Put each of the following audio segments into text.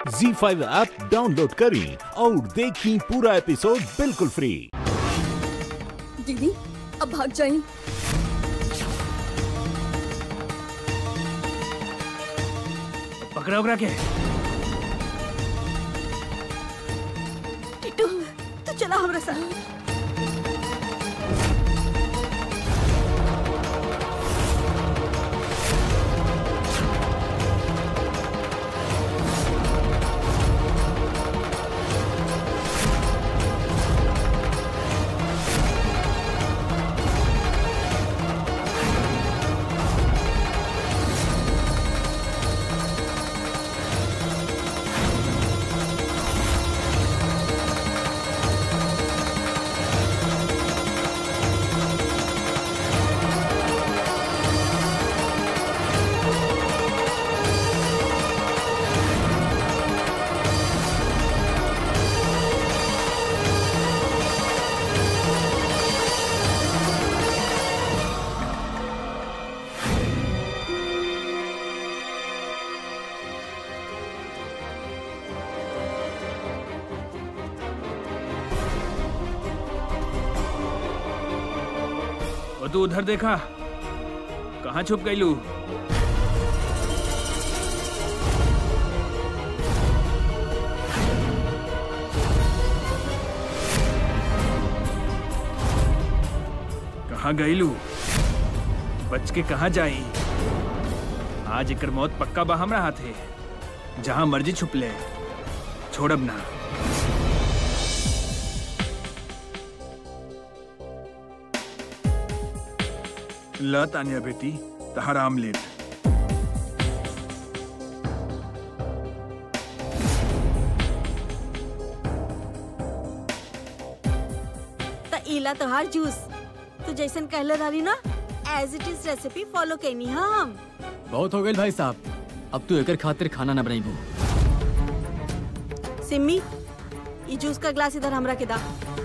जी five app download करें और देखें पूरा एपिसोड बिल्कुल फ्री दीदी अब भाग जाइए पकड़ा उकड़ा के टिट्टू तू चला हमारे साथ और तू उधर देखा कहाँ छुप गई लू कहाँ गई लू बच के कहाँ जाई आज एकर मौत पक्का बा हमरा हाथे जहाँ मर्जी छुप ले छोड़ब ना ल तानिया बेटी तहार आमलेट त इला तोहार जूस तू जैसन कहले रही ना as it is recipe follow कैनी हम बहुत हो गई भाई साहब अब तू एकर खातिर खाना न बनाईबू सिम्मी ये जूस का ग्लास इधर हमरा के दा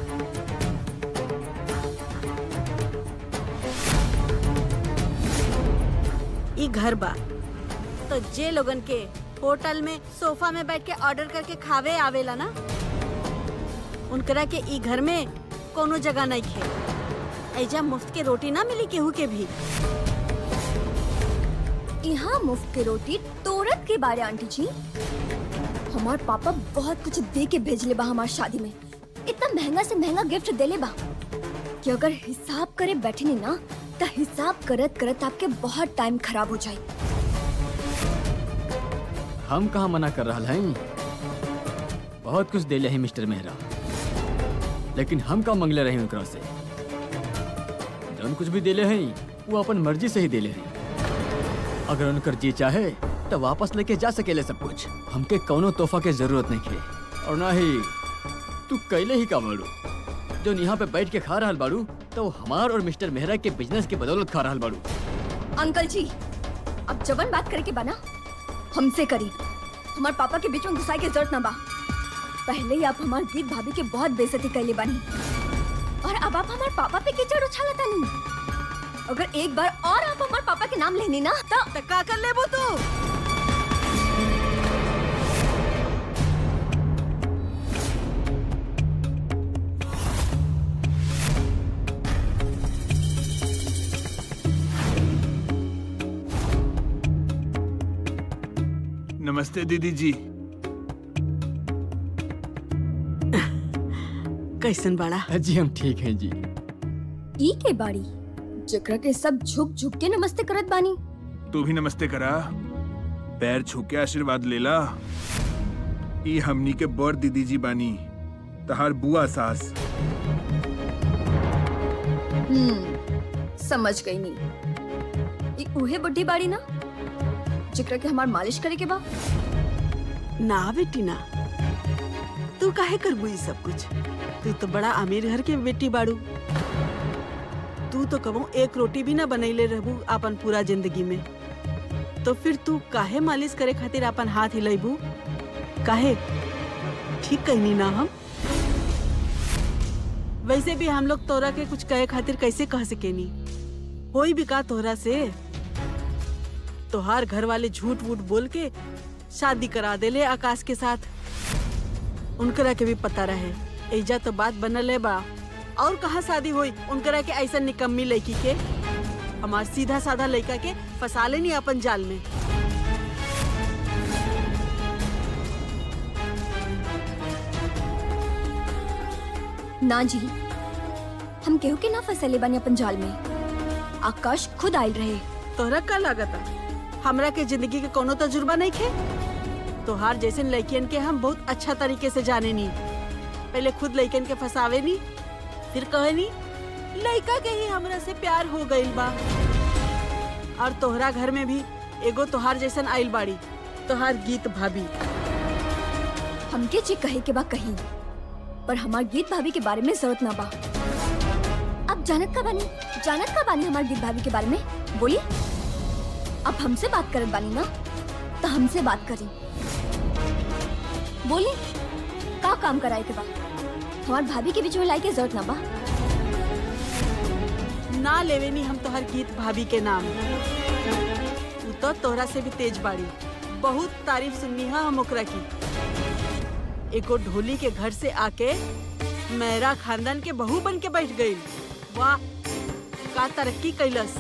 ई घर बा तो जे लोगन के होटल में सोफा में बैठ के ऑर्डर करके खावे आवेला ना उनकरा के ई घर में कोनो जगह नहीं खे ऐजा मुफ्त के रोटी ना मिली केहू के भी यहाँ मुफ्त के रोटी तोरत के बारे आंटी जी हमार पापा बहुत कुछ दे के भेजले बा हमार शादी में इतना महंगा से महंगा गिफ्ट देले बा कि अगर हिसाब करे बैठे नी ना तो हिसाब करत करत आपके बहुत टाइम खराब हो जाए हम कहाँ मना कर रहा हैं बहुत कुछ देले हैं मिस्टर मेहरा लेकिन हम का मंगले रहे ओकरा से जौन कुछ भी देले हैं वो अपन मर्जी से ही देले हैं अगर उनकर जी चाहे तो वापस लेके जा सकेले सब कुछ हमके कौनो तोहफा के जरूरत नहीं खे और ना ही तू कैले ही का बाड़ू जो यहाँ पे बैठ के खा रहा बाड़ू तो हमार और मिस्टर मेहरा के बिजनेस के बदौलत खा रहा बाड़ू अंकल जी अब जवन बात करे के बना हमसे करी हमार पापा के बीच में घुसाई के जरूरत ना बा पहले ही आप हमार दीप भाभी के बहुत बेइज्जती कैले बानी और अब आप हमार पापा पे कीचड़ उछालता नहीं अगर एक बार और आप हमार पापा के नाम लेनी ना तो त का कर लेबो तू नमस्ते दीदी जी कैसन बड़ा जी हम ठीक हैं जी ई के बाड़ी जकरा के सब झुक झुक के नमस्ते करत बानी तू भी नमस्ते करा पैर छू के आशीर्वाद लेला ई हमनी के बड़ दीदी जी बानी तहार बुआ सास हम्म समझ गई नी ई उहे बुढ़ी बाड़ी ना जकरा के हमार मालिश करे के बा ना बेटी ना तू काहे करबू ई सब कुछ तू तो बड़ा अमीर घर के बेटी बाड़ू तू तो कबो एक रोटी भी ना बनैले रहबू अपन पूरा जिंदगी में तो फिर तू काहे मालिश करे खातिर अपन हाथ हिलाइबू काहे ठीक कहनी ना हम वैसे भी हम लोग तोरा के कुछ कहे खातिर कैसे कह सकेनी होई भी का तोहरा से तोहार घर वाले झूठ वूठ बोल के शादी करा देले आकाश के साथ उनकरा के भी पता रहे एजा तो बात बनल है बा और कहाँ शादी हुई उनकरा के ऐसा निकम्मी लड़की के हमार सीधा साधा लड़का के फंसा लेनी अपन जाल में ना जी हम केहू के ना फंसले बानी अपन जाल में आकाश खुद आयल रहे तोहरा का लागता हमरा के जिंदगी के कोनो तजुर्बा नहीं खे तोहार जैसे लड़कियन के हम बहुत अच्छा तरीके से जाने नी पहले खुद लड़कियन के फंसावे नी फिर कहे नी लड़का के ही हमरा से प्यार हो गइल बा और तोहरा घर में भी एगो तोहार जैसन आइल बाड़ी तोहार गीत भाभी हमके जी कहे के बा कही पर हमार गीत भाभी के बारे में जरूरत ना बा अब जानत का बानी जानत का बानी हमार गीत भाभी के बारे में बोली अब हमसे बात करत बानी ना तो हमसे बात करी बोली का काम कराए के बा हमार भाभी के बीच में लाई के जरूरत ना बा ना लेवे नी हम तोहर गीत भाभी के नाम तू तो तोहरा से भी तेज बाड़ी बहुत तारीफ सुननी है हम ओकरा की एगो ढोली के घर से आके मेरा खानदान के बहू बन के बैठ गई वाह का तरक्की कैलस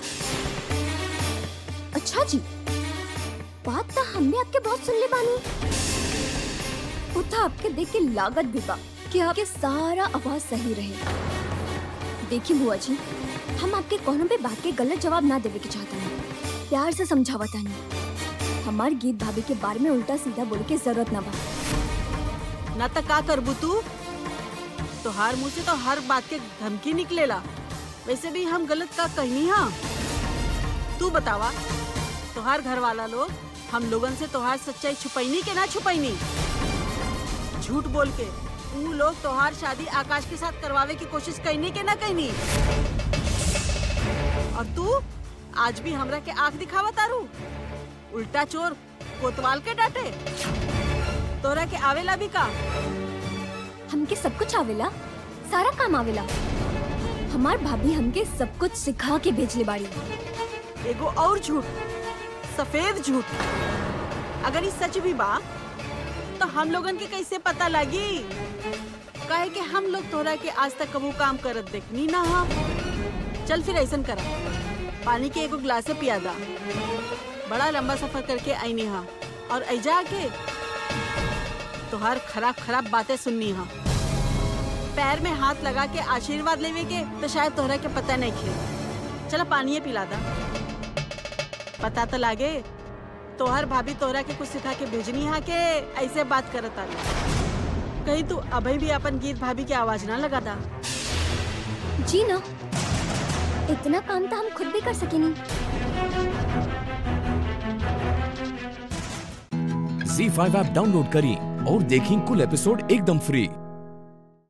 अच्छा जी बात तो हमने आपके बहुत सुन ले बानी वो तो आपके देख के लागत भी बा कि आपके सारा आवाज सही रहे देखिए बुआ जी हम आपके कोनो भी बात के गलत जवाब ना देवे के चाहते हैं प्यार से समझावता नहीं हमार गीत भाभी के बारे में उल्टा सीधा बोले के जरूरत ना बा ना तो का करबू तू तोहार मुंह से तो हर बात के धमकी निकलेला वैसे भी हम गलत का कहनी हाँ तू बतावा तोहार घर वाला लोग हम लोगन से तोहार सच्चाई छुपैनी के ना छुपैनी झूठ बोल के ऊ लोग तोहार शादी आकाश के साथ करवावे की कोशिश कैनी के ना कैनी और तू आज भी हमरा के आंख दिखावा तारू उल्टा चोर कोतवाल के डांटे तोरा के आवेला भी का हमके सब कुछ आवेला सारा काम आवेला हमार भाभी हमके सब कुछ सिखा के भेजले बाड़ी एगो और झूठ सफेद झूठ अगर ये सच भी बा तो हम लोगन के कैसे पता लगी कहे कि हम लोग तोरा के आज तक कबू काम करत देखनी ना हम चल फिर ऐसन करा पानी के एगो गिलास से पिया दा बड़ा लंबा सफर करके आईनी हा और ऐजा के तोहार खराब खराब बातें सुननी हा पैर में हाथ लगा के आशीर्वाद लेवे के तो शायद तोहरा के पता नहीं खे चला पानी पिला दा पता तो लागे तोहर भाभी तोहरा के कुछ सिखा के भेजनी हा के ऐसे बात करत आ कहीं तू अभी भी अपन गीत भाभी की आवाज ना लगा दा जी ना इतना काम तो हम खुद भी कर सकेनी झी फाइव ऐप डाउनलोड करें और देखें कुल एपिसोड एकदम फ्री